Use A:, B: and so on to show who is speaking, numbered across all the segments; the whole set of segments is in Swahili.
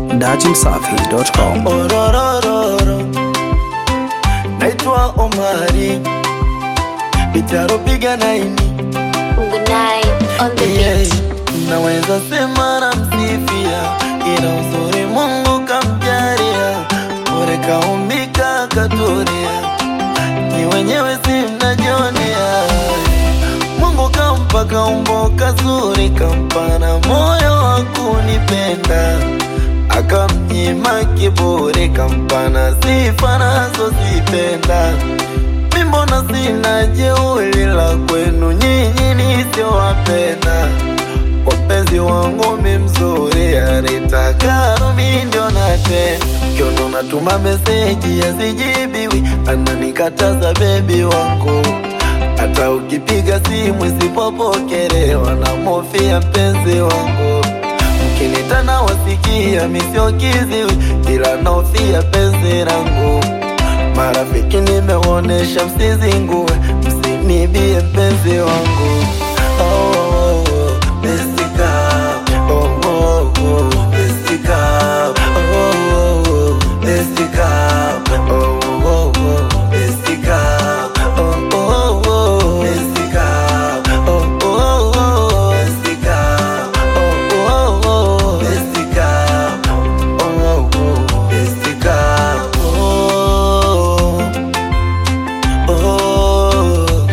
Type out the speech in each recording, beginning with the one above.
A: datimsafi.com.
B: Ororororo, naitwa Omari Bitaropiga naini
C: Good night on the
B: yeah.
C: beat.
B: Naweza sema na msifia, ila uzuri Mungu kamjaria, bure kaumbika katuria, ni wenyewe si mnajionea. Mungu kampa kaumbo kazuri, kampa na moyo wa kunipenda, akamnyima kiburi, kampa na sifa nazozipenda. Mi mbona sina jeuri la kwenu nyinyi nisiowapenda wapenzi wangu mi mzuri anitakaro mi ndio natenda kiono natuma meseji yasijibiwi ananikataza bebi wangu hata ukipiga simu isipopokelewa na mofia mpenzi wangu mkinitana wasikia misiokiziwi ila naofia penzi langu marafiki nimeonesha msizingue msinibie mpenzi wangu oh, oh, oh, Jessica. Oh, oh, oh, Jessica. Oh, oh, oh, Jessica. Oh, oh, oh, Jessica. Oh, oh, oh, Jessica. Oh, oh, oh, Jessica. Oh, oh, oh, Jessica. Oh, oh, oh, Jessica. Oh, oh,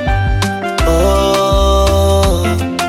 B: oh,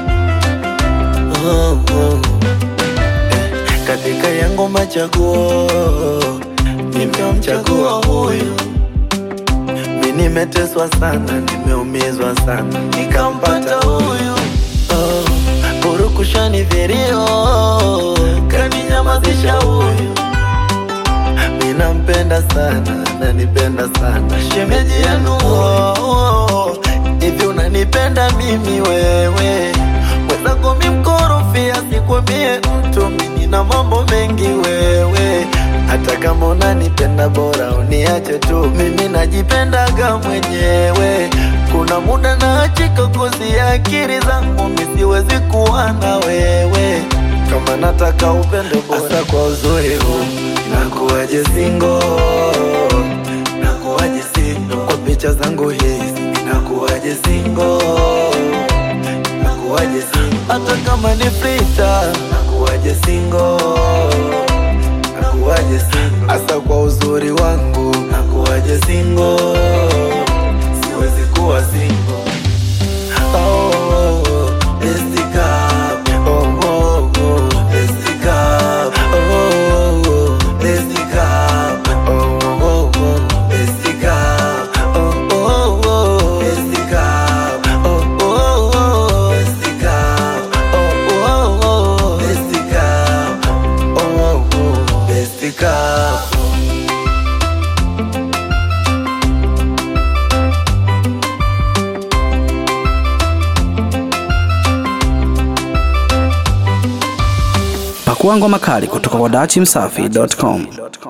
B: oh, oh. Eh, Katika yangu machaguo nimemchagua huyu, mi nimeteswa sana, nimeumizwa sana, nikampata huyu oh, purukushani virio kaninyamazisha huyu Ninampenda sana, nanipenda sana shemeji yenu oh, oh. Hivi unanipenda mimi wewe mwenzako mi mkorofia, sikwambie mtu mi nina mambo mengi wewe hata kama unanipenda bora uniache tu, mimi najipendaga mwenyewe. Kuna muda naachika kuzia akili zangu, mi siwezi kuwa na wewe kama nataka upendo bora kwa uzuri huu nakuwaje singo nakuwaje singo kwa picha zangu hizi nakuwaje singo nakuwaje singo hata kama ni frita nakuwaje singo nakuwaje singo hasa kwa uzuri wangu nakuwaje singo siwezi kuwa singo oh, oh, oh, Jessica. Oh, oh, oh, Jessica. Oh, oh, oh, Jessica. Oh, oh, oh, Jessica. Oh, oh, oh, Jessica. Oh, oh, oh, Jessica. Oh, oh, oh, Jessica. Oh, oh, oh, Jessica.
A: Pakua ngoma kali kutoka kwa datimsafi.com.